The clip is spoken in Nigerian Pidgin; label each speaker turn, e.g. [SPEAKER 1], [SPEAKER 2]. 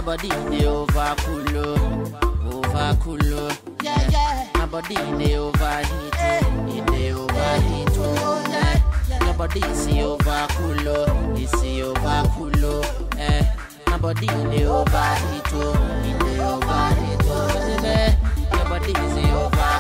[SPEAKER 1] body dey over cool, oh, over cool, oh.
[SPEAKER 2] Yeah, yeah.
[SPEAKER 1] My body dey overheat, oh, it dey overheat, oh. Yeah. Your body see over cool, oh, it see over cool, oh. Eh. My body dey overheat, oh, it dey overheat, oh. Baby, Your body see over